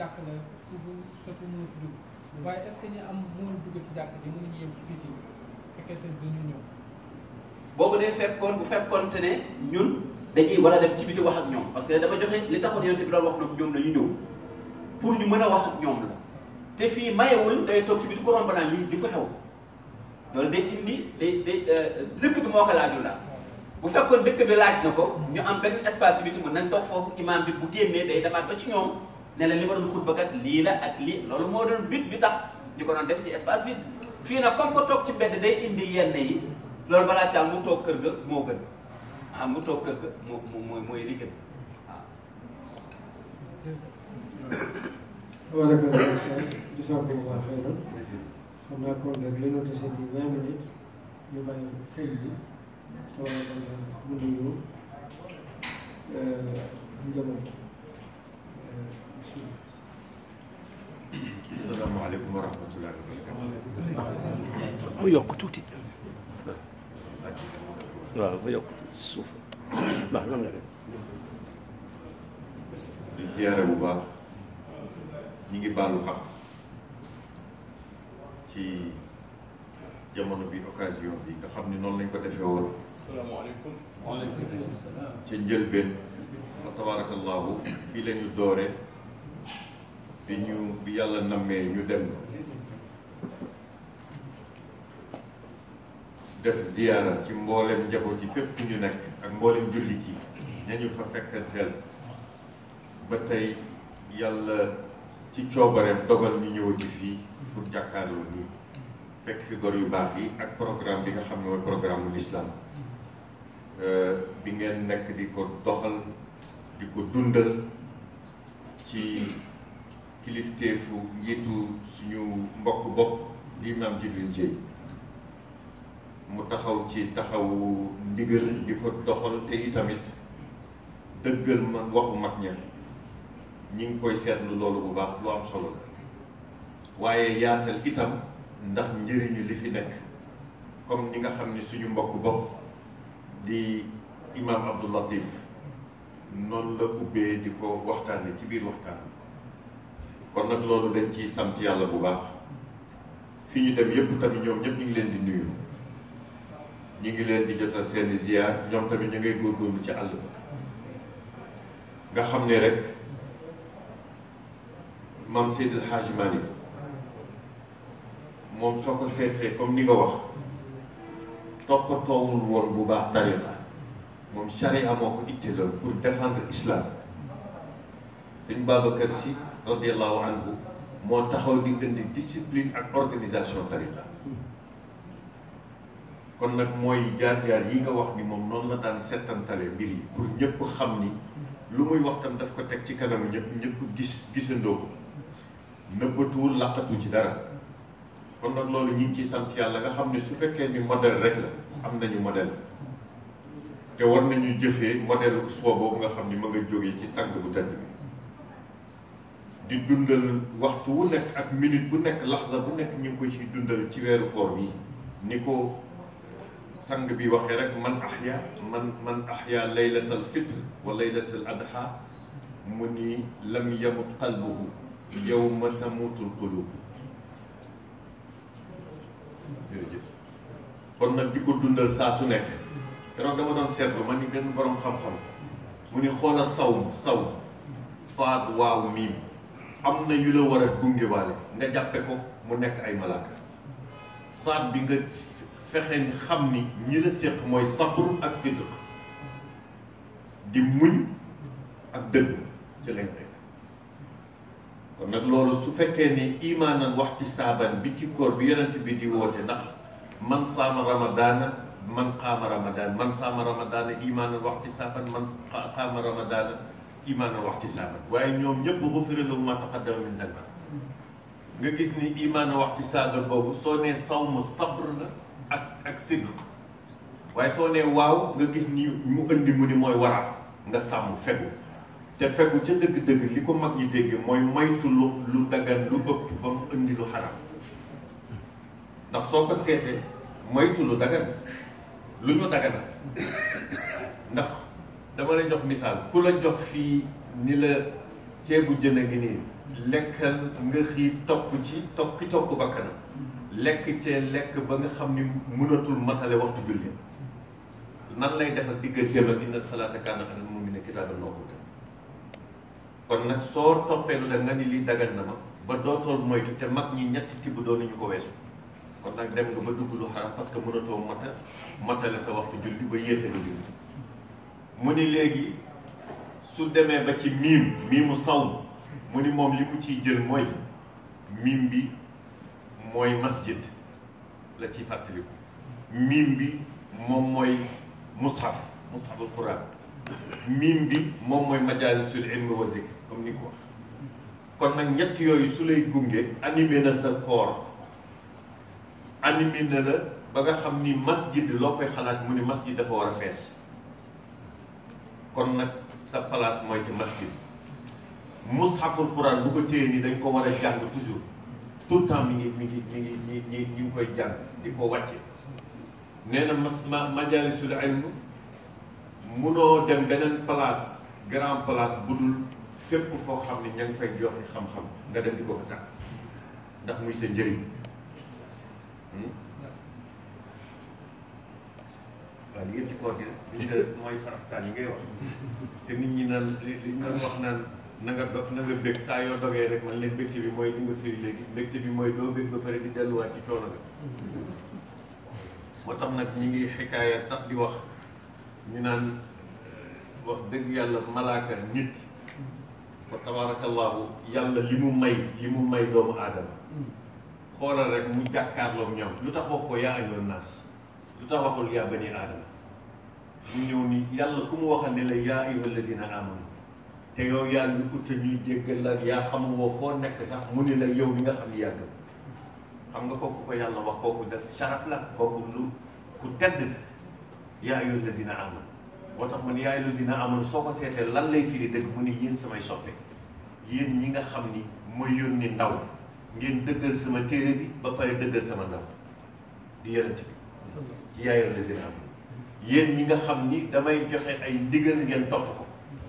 jàkk la ku fu surtout mënu fi dugg waaye est ce que ñu am mënul dugg ci jàkk ji mënuñu yem ci biti fekkente ne dañu ñëw boobu day fekkoon bu fekkoonte ne ñun dañuy war a dem ci biti wax ak ñoom parce que dama joxe li taxoon yonent bi doon wax nag ñoom la ñu ñëw pour ñu mën a wax ak ñoom la te fii mayewul ngay toog ci biti ko romb naan lii di fa xew loolu day indi day day dëkk bi moo ko laajul la bu fekkoon dëkk bi laaj na ko ñu am benn espace ci biti mën nañ toog foofu imam bi bu génnee day demaat ba ci ñoom ne la li ma doon xutba kat lii la ak lii loolu moo doon bit bi tax ñu ko doon def ci espace vide fii nag comme que toog ci mbedd day indi yenn yi loolu balaa caal mu toog kër ga moo gën ah mu toog kër ga moo moo mooy li gën waaw. Barakallahu Oustaz jazakumullahu xayran xam naa kon nag li ñu dese bi vingt minutes ñu bàyyi sëñ bi tabaarakallah mu nuyu njaboot bismillah asalaamaaleykum wa rahmatullahi wa barakatuh. mu yokk tuuti waaw mu yokk tuuti suuf baax na nga def di ziyaare bu baax ñi ngi baalu xaq ci jamono bi occasion bi nga xam ni noonu lañ ko defee woon salaamaaleykum. ca njëlbeen wa tabarakallahu fii la ñu doore bi ñu bi yàlla nammee ñu dem def ziyaara ci mboolem njaboot yi fépp fu ñu nekk ak mboolem jullit yi ñañu fa fekkanteel ba tey yàlla ci coobareem dogal ñu ñëwati fii pour jàkkaarloo nii fekk fi gor yu baax yi ak programme bi nga xam ne mooy programme mu l'islam bi ngeen nekk di ko doxal di ko dundal ci kilifteefu njiitu suñu mbokk bopp di imam Jibril Dieye mu taxaw ci taxawu ndigal di ko doxal te itamit dëggal man waxu mag ña ñi ngi koy seetlu loolu bu baax lu am solo la waaye yaatal itam ndax njëriñu li fi nekk comme ni nga xam ni suñu mbokk bopp di imam Abdou Latif noonu la ubbee di ko waxtaane ci biir waxtaan kon nag loolu dañ ciy sant yàlla bu baax fi ñu dem yëpp tamit ñoom ñëpp ñu ngi leen di nuyu ñu ngi leen di jotal seeni ziyaar ñoom tamit ñu ngay góorgóorlu ci àll ba nga xam ne rek maam Seydil Hadji Malick moom soo ko seetee comme ni nga wax toppatoowul woon bu baax tariqa moom charia moo ko itteeloon pour défendre islam sëñ Babacar Sy radiallahu anhu moo taxaw di indi discipline ak organisation tariqa kon nag mooy jaar-jaar yi nga wax ni moom noonu la daan settantale mbir yi pour ñëpp xam ni lu muy wax tam daf ko teg ci kanamu ñëpp ñëpp gis gisandoo ko nëbbatuwul laqatu ci dara kon nag loolu ñi ngi ci sant yàlla nga xam ne su fekkee ni modèle rek la am nañu modèle te war nañu jëfee modèle uswa boobu nga xam ni ma nga jógee ci sang bu tedd bi di dundal waxtu wu nekk ak minute bu nekk laxza bu nekk ñu ngi koy ci dundal ci weeru koor bi ni ko sang bi waxee rek man ahya man man ahya laylatal fitr wa laylatal adha mu ni lam yamut qalbuhu yawma tamutul qulub jërëjëf kon nag di ko dundal saa su nekk keroog dama doon seetlu ma ni benn borom xam-xam mu ni xoola saw saw saad waaw miim am na yu la war a gungewaale nga jàppe ko mu nekk ay malaaka saad bi nga fexe ni xam ni ñi la séq mooy sabru ak sidq di muñ ak dëgg ci lañ nekk kon nag loolu su fekkee ni imaanan waxti saaban bi ci koor bi yonent bi di woote ndax man saama ramadaana man qaama ramadaan man saama ramadaana imaanan waxti saaban man qaama ramadaana imaanan waxti saaban waaye ñoom ñëpp gufira lahu ma taqaddama min zanbi nga gis ni imaanan waxti saaban boobu soo nee sawmu sabr la ak ak sidq waaye soo nee waaw nga gis ni mu indi mu ni mooy waraat nga sàmm fegu te fegu ca dëgg-dëgg li ko mag ñi dégg mooy moytu lu lu dagan lu ëpp ba mu indi lu xaram ndax soo ko seetee moytu lu dagan lu ñu dagana ndax dama lay jox misaal ku la jox fii ni la ceebu jën a ngi nii lekkal nga xiif topp ci topp ki topp bakkanam lekk cee lekk ba nga xam ni mënatul matale waxtu julli nan lay def ak digganteem ak inna salaata kaana alal mu'miniina kitaaban mawquuta kon nag soo toppee lu da nga ni lii dagan na ma ba dootool moytu te mag ñi ñetti tibb doon nañu ko weesu kon nag dem nga ba dugg lu xaram parce que mënatoo mata matale sa waxtu julli ba yéexe nga julli mu ni léegi su demee ba ci miim miimu saw mu ni moom li mu ciy jël mooy miim bi mooy masjid la ciy fàttaliku miim bi moom mooy mushaf mushaful quran miim bi moom mooy majalisul ilmi wa zikr comme ni ko wax kon nag ñett yooyu su lay gunge animé na sa koor animé na la ba nga xam ni masjid loo koy xalaat mu ni masjid dafa war a fees kon nag sa place mooy ci masjid mushaful quran bu ko téye ni dañ ko war a jàng toujours tout le temps mi ngi mi ngi mi ngi ñi ñi ñi ngi koy jàng di ko wàcce nee na mas ma majalisul ilm munoo dem beneen place grand place bu dul fépp foo xam ne ña ngi fay joxe xam-xam nga dem di ko fa sax ndax muy sa njëriñ waaw li yëpp ci koor gi rek li nga mooy faraftaan yi ngay wax te nit ñi naan li li ñu wax naan na nga dof na nga bég saa yoo dogee rek man leen mbégte bi mooy li nga firi léegi mbégte bi mooy doo bég ba pare di delluwaat ci coono bi moo tax nag ñi ngi xikaaya sax di wax ñu naan wax dëgg yàlla malaaka nit fa tabarakallahu yàlla li mu may li mu may doomu aadama xoolal rek mu jàkkaarloog ñoom lu tax wax ko yaa ayyuhan naas lu tax waxul yaa bani aadama mu ñëw ni yàlla ku mu waxal ne la yaa ayyuhal lazina amanu te yow yaa ngi ut ñuy jéggal ak yaa xamuwoo foo nekk sax mu ni la yow mi nga xam ni yàgg xam nga kooku ko yàlla wax kooku def sharaf la kooku lu ku tedd yaa ayyuhal lazina amanu moo tax man yaa ayyuhal lazina amanu soo ko seetee lan lay firi dëgg mu ni yéen samay soppe yéen ñi nga xam ni mooy yónni ndaw ngeen dëggal sama téere bi ba pare dëggal sama ndaw di yonent bi ci yaa ayyuhal lazina amanu yéen ñi nga xam ni damay joxe ay ndigal ngeen topp ko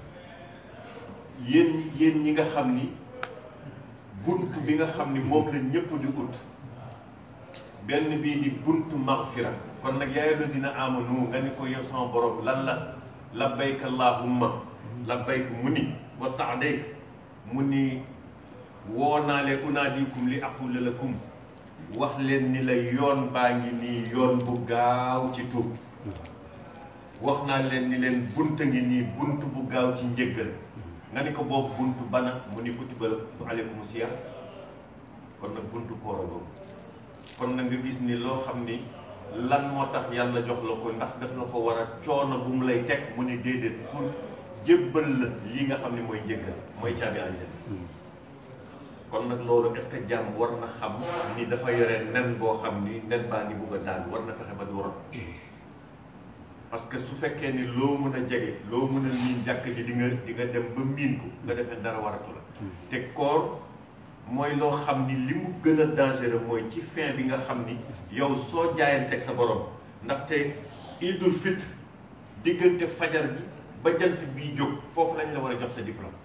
yéen ñi yéen ñi nga xam ni bunt bi nga xam ni moom la ñëpp di ut benn bii di buntu maghfira kon nag yaa ayyuhal lazina amanu nga ni ko yow sama borom lan la labbayka allahumma labbayka mu ni wa saadayk mu ni woo naa leen unaadikum li aqula lakum wax leen ni la yoon baa ngi nii yoon bu gaaw ci tuub wax naa leen ni leen bunt ngi nii bunt bu gaaw ci njëggal nga ni ko boobu bunt bana mu ni kutiba aleykum siyam kon nag buntu koora boobu kon nag nga gis ni loo xam ni lan moo tax yàlla jox la ko ndax daf la ko war a coono bu mu lay teg mu ni déedéet pour jébbal la lii nga xam ni mooy njëggal mooy caabi àjjana kon nag loolu est-ce que jàmm war na xam ni dafa yore nen boo xam ni nen baa ngi bugg a daal war na fexe ba du rot parce que su fekkee ni loo mën a jege loo mën a miin jàkk ji di nga di nga dem ba miin ko nga defee dara waratu la te koor mooy loo xam ni li mu gën a dangereux mooy ci fin bi nga xam ni yow soo jaayanteeg sa borom ndaxte idul fitre diggante fajar bi ba jant bii jóg foofu lañ la war a jox sa diplôme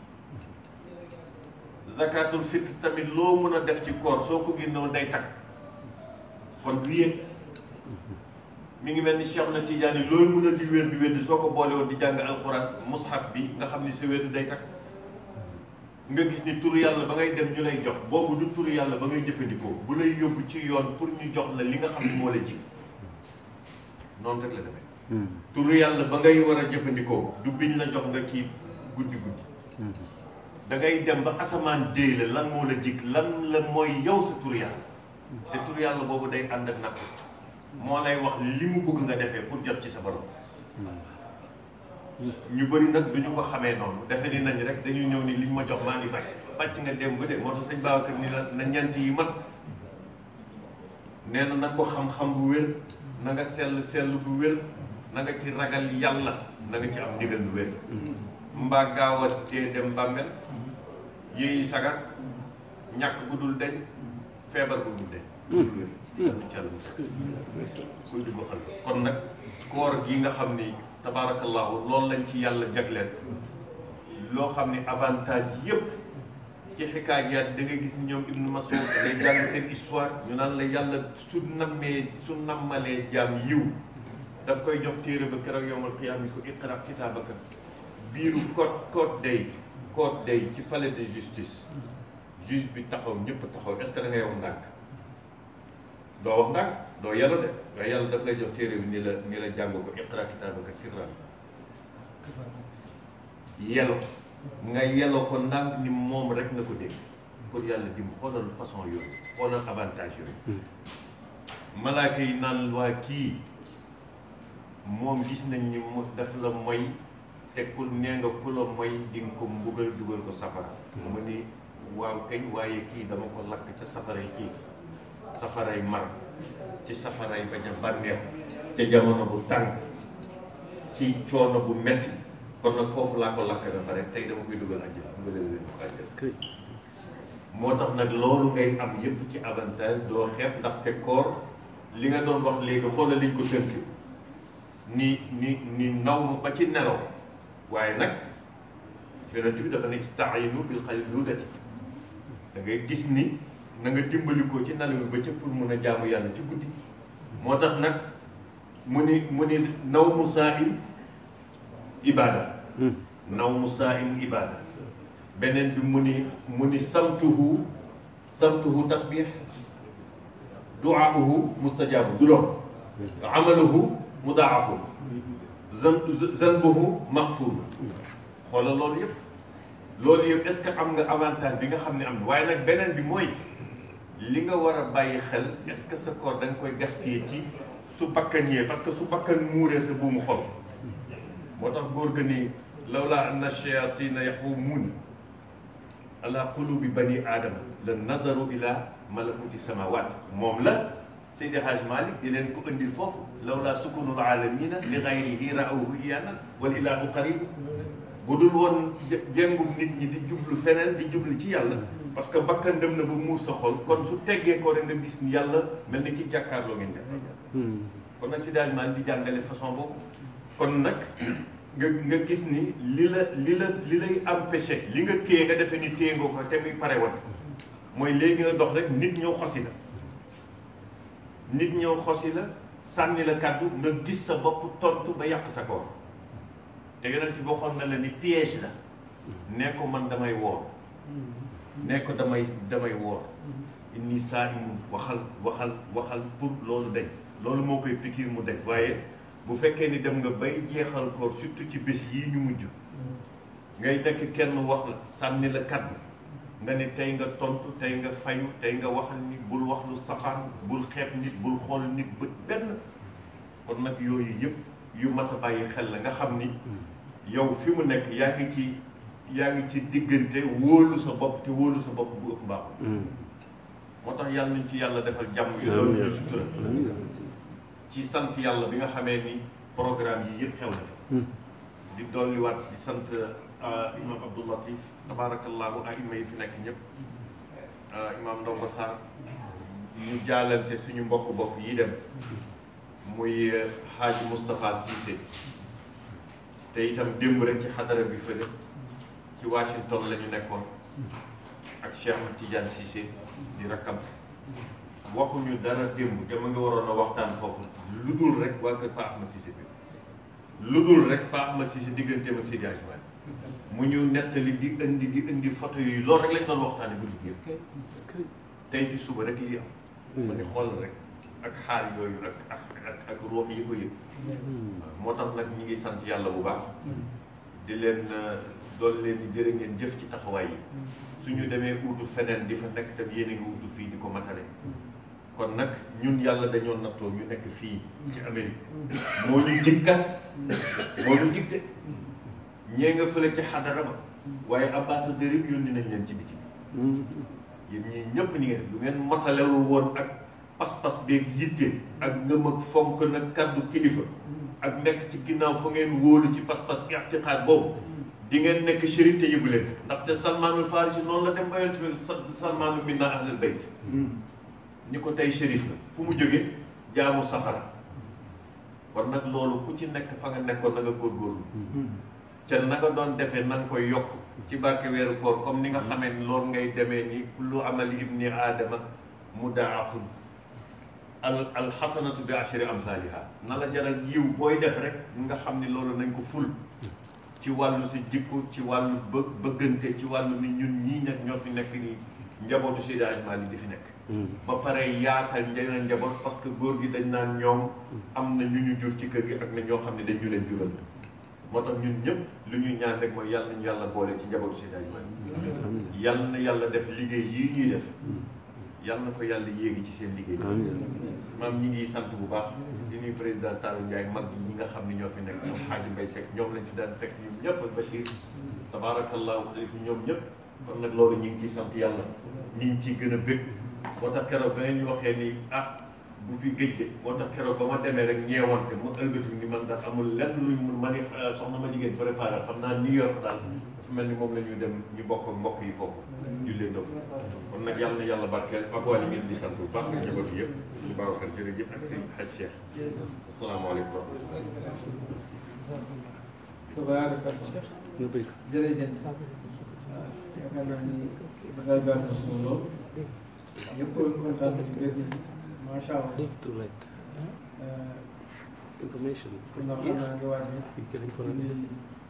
zakatul fitre tamit loo mën a def ci koor soo ko génnoon day tag kon du yéeg mi ngi mel ni Cheikh na Tidiane loolu mën a di wér di wér di soo ko boole woon di jàng alxuraan mushaf bi nga xam ni sa wér day tag nga gis ni turu yàlla ba ngay dem ñu lay jox boobu du turu yàlla ba ngay jëfandikoo bu lay yóbbu ci yoon pour ñu jox la li nga xam ni moo la ji noonu rek la demee turu yàlla ba ngay war a jëfandikoo du biñ la jox nga ci guddi guddi da ngay dem ba asamaan déy la lan moo la jig lan la mooy yow sa turu yàlla te turu yàlla boobu day ànd ak natt moo lay wax li mu bëgg nga defee pour jot ci sa borom ñu bëri nag du ñu ko xamee noonu defe ni nañ rek dañuy ñëw ni liñ ma jox maa ngi bàcc bàcc nga dem ba de moo tax sëñ Babacar ni la na ñent yi mat nee na nag ko xam-xam bu wér na nga sell sell bu wér na nga ci ragal yàlla na nga ci am ndigal bu wér mbaa gaaw a dee dem bàmmel yéeyi sagar ñàkk bu dul deñ feebar bu dul deñ wér ci àll kuy dugg xal kon nag koor gi nga xam ni tabaarakallahu loolu lañ ci yàlla jagleel loo xam ni avantage yépp ci xikaayaat yi da ngay gis ni ñoom Ibnu Mas'ud da ngay jàng seen histoire ñu naan la yàlla su nammee su nammalee jaam yiw daf koy jox téere ba keroog yowmal qiyaam yi ko iqra kitaabaka biiru code code day code day ci palais de justice juge bi taxaw ñëpp taxaw est-ce que da ngay wax ndànk doo wax ndànk doo yàlla de waaye yàlla daf lay jox téere bi ni la ni la jàng ko iqra kitaabaka sirran yelo nga yelo ko ndànk ni moom rek na ko dégg pour yàlla dim xoolal façon yooyu xoolal avantage yooyu malaaka yi naan waa kii moom gis nañ ni mu daf la moy te ku nee nga ku la moy di nga ko mbugal dugal ko safara mu ni waaw kañ waaye kii dama ko lakk ca safaray kii safaray mar ci safaray bañ a bànneex ca jamono bu tàng ci coono bu metti kon nag foofu laa ko lakk ba pare tey dama koy dugal àjjana dugal leen ko àjjana moo tax nag loolu ngay am yépp ci avantage doo xeeb ndaxte koor li nga doon wax léegi xoolal liñ ko tënk ni ni ni naw ma ba ci nelaw waaye nag yonent bi dafa ne istaayinu bil qaylulati da ngay gis ni na nga dimbali ko ci nelaw ba ca pour mun a jaamu yàlla ci guddi moo tax nag mu ni mu ni naw mu saa in ibaada naw mu saa in ibaada beneen bi mu ni mu ni samtuhu samtuhu tasbih duaahu mustajaabu du loolu amaluhu mudaafu zan zanbuhu maxfuur xoolal loolu yëpp loolu yëpp est-ce que am nga avantage bi nga xam ne am na waaye nag beneen bi mooy li nga war a bàyyi xel est-ce que sa koor da nga koy gaspiller ci su bakkan yee parce que su bakkan muuree sa buumu xol moo tax góor ga ni lawlaa anna shayatina yaxumuuna ala qulubi bani aadama la nazaru ila malakuti samawat moom la Seydi Hajj Malik di leen ko indil foofu lawlaa sukunul aalamina li gayrihi raawhu iyana wal ilahu qarib bu dul woon jéngum nit ñi di jublu feneen di jublu ci yàlla parce que bakkan dem na ba muur sa xol kon su teggee ko rek nga gis ni yàlla mel ni ci jàkkaarloo ngeen jàkkaarloo kon nag Seydi Hajj Malik di jàngale façon boobu kon nag nga nga gis ni li la li la li lay empêché li nga téye nga defee ni téye nga ko te muy pare wat mooy léegi nga dox rek nit ñëw xosi la nit ñëw xosi la sànni la kàddu nga gis sa bopp tontu ba yàq sa koor te yonent bi waxoon na la ni piège la nee ko man damay woor nee ko damay damay woor inni saa'imun waxal waxal waxal pour loolu dañ loolu moo koy pikiir mu dañ waaye bu fekkee ni dem nga bay jeexal koor surtout ci bés yii ñu mujj ngay nekk kenn wax la sànni la kaddu nga ne tey nga tontu tey nga fayu tey nga waxal nit bul wax lu safaan bul xeeb nit bul xool nit bët benn kon nag yooyu yëpp yu mat a bàyyi xel la nga xam ni yow fi mu nekk yaa ngi ci yaa ngi ci diggante wóolu sa bopp te wóolu sa bopp bu ëpp baaxul moo tax yàlla nañ ci yàlla defal jàmm yi loolu ñu sutura ci sant yàlla bi nga xamee ni programme yi yëpp xew na fi di dolliwaat di sant imam Abdou Latif tabarakallahu aima yi fi nekk ñëpp imam Ndongo Sarr ñu jaalante suñu mbokk bopp yi dem muy Hadj Moustapha Cissé te itam démb rek ci xadara bi fële ci Washington la ñu nekkoon ak Cheikh Ahmed Tidiane Cissé di rakkam waxuñu dara démb te ma nga waroon a waxtaan foofu lu dul rek waa kër Pa Ahmed Cissé bi lu dul rek Pa Ahmed Cissé digganteem ak Seydi Hadji Malick mu ñu nettali di indi di indi photo yooyu loolu rek lañ doon waxtaane guddi gi yëpp tey ci suba rek lii am ma ne xool rek ak xaal yooyu ak ak ak ak ruux yi ko yëpp moo tax nag ñi ngi sant yàlla bu baax di leen doon leen di jërë ngeen jëf ci taxawaay yi suñu demee uutu feneen di fa nekk tam yéen a ngi uutu fii di ko matale kon nag ñun yàlla dañoo nattoo ñu nekk fii ci Amérique moo ñu jikkat moo ñu jig de ñee nga fële ci xadara ba waaye ambassadeur yi yónni nañ leen ci biti yéen ñii ñëpp ñi ngeen du ngeen matalewul woon ak pas-pas beeg yitte ak ngëm ak fonk nag kaddu kilifa ak nekk ci ginnaaw fa ngeen wóolu ci pas-pas ixtiqaad boobu di ngeen nekk shérif te yëgu leen ndaxte salmaanul farisi noonu la dem ba yonent bi salmaanu minna ahlul bayt ñi ko tey shérif la fu mu jóge jaamu safara kon nag loolu ku ci nekk fa nga nekkoon na nga góorgóorlu ca na nga doon defee na nga koy yokk ci barke weeru koor comme ni nga xamee ni loolu ngay demee ni kullu amali ibni aadama mudaafun al alxasanatu bi ashri amsaliha na la jaral yiw booy def rek nga xam ni loolu nañ ko ful ci wàllu si jikko ci wàllu bë bëggante ci wàllu ni ñun ñii nag ñoo fi nekk nii njabootu Seydi Hadji Malick di fi nekk ba pare yaatal njëriñ njaboot parce que góor gi dañ naan ñoom am na ñu ñu jur ci kër gi ak na ñoo xam ne dañ ñu leen jural moo tax ñun ñëpp lu ñuy ñaan rek mooy yàlla nañu yàlla boole ci njabootu Seydi Hadji Malick yàlla na yàlla def liggéey yii ñuy def yàlla na ko yàlla yéegi ci seen liggéey maam ñi ngi sant bu baax di nuyu président Talla Ndiaye mag yi ñi nga xam ne ñoo fi nekk ñoom Hadji Mbaye Seck ñoom lañ fi daan fekk ñoom ñëpp ak Bachir tabarakallahu xalifu ñoom ñëpp kon nag loolu ñu ngi ciy sant yàlla ñu ngi ciy gën a bëgg moo tax keroog ba ngeen ñu waxee ni ah bu fi géej de moo tax keroog ba ma demee rek ñeewante ma ëlgatu ni man daal amul lenn luñ mun ma ni soxna ma jigéen préparé xam naa New York daal dafa mel ni moom la ñuy dem ñu bokk ak mbokk yi foofu ñu leen dof kon nag yàlla na yàlla barkeel ak waa ngeen di sant bu baax nga njaboot yëpp ñu Babacar jërëjëf ak sëñ Hadj Cheikh asalaamaaleykum wa rahmatulah tabaarakallah nga bëgg jërëjëf yaakaar naa ni bataay baax na solo lool ñëpp kontaan nañu dégg macha allah it's too late information kon nag xam naa nga waatee yi ke dañ ko war a def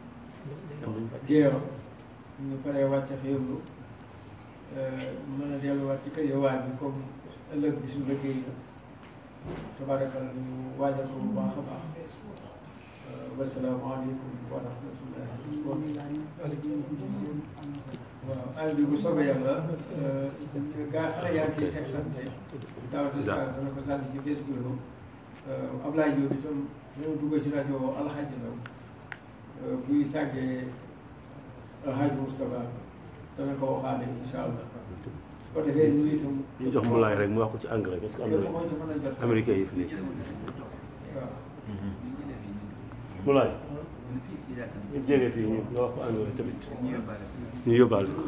géeyo ñu paree wàcce xéewlu mën a delluwaat ci kër yowaat bi comme ëllëg bi su liggéey la tabaarakallah ñu waajal ko bu baax a baax wasalaamaaleykum wa rahmatullahi wa waaw àll bi bu soobee yàlla gaa xale yaa ngi teg sant daaw de star dana ko sànni ci Facebook am Ablaye Diop itam dana dugg ci rajo Alxaaji Ndaw buy tàggee Alxaaji Moustapha dana ko waxaale incha allah su ko defee ñu itam ñu jox mbulaay rek mu wax ko ci anglais parce que am képp na koo ci mën a jot américain yi fi nekk waaw mbulaay ñu jege fii ñu nga wax ko anglais tamit ñu yóbbaale ko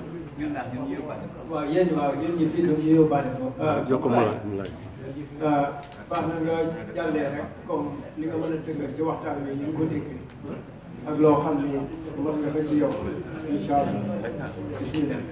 waaw yéen waaw yéen ñi fii itam ñu yóbbaale ko jox ko mbulaay mbulaay waaw baax na nga jàllee rek comme li nga mën a tëggal ci waxtaan bi ni nga ko déggee ak loo xam ni mën nga ko ci yow incha allah bismillah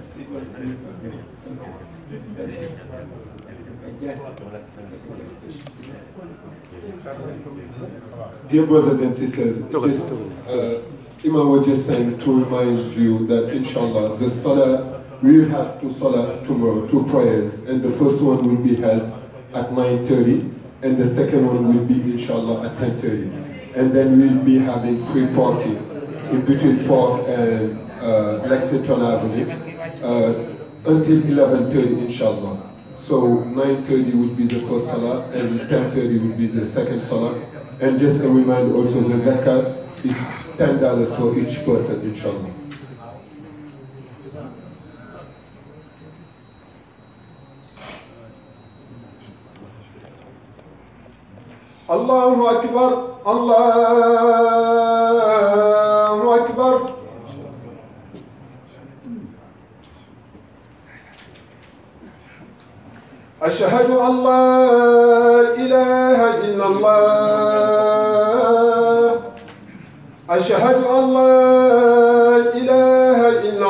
Dear brothers and sisters, just, uh, Imam was just saying to remind you that inshallah the salah, we will have two salah tomorrow, two prayers, and the first one will be held at 9.30 and the second one will be inshallah at 10.30. And then we'll be having free parking in between Park and uh, Lexington Avenue uh, until 11.30 inshallah. So 9.30 would be the first salah and 10.30 would be the second salah. And just a reminder also the zakat is $10 for each person inshallah. الله أكبر الله أكبر أشهد أن لا إله إلا الله أشهد أن لا إله إلا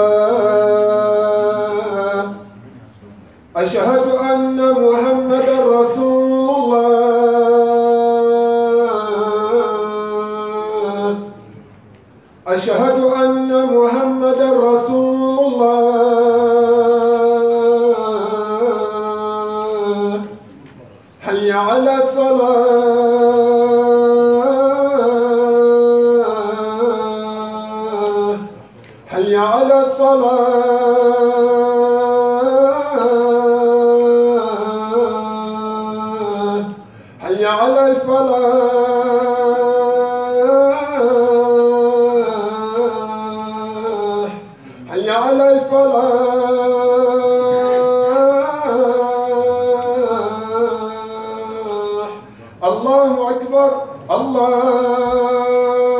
الله أشهد أن محمدا رسول الله أشهد أن محمدا رسول الله حي على الصلاة حي على الصلاة حي على الفلاح حي على الفلاح الله أكبر الله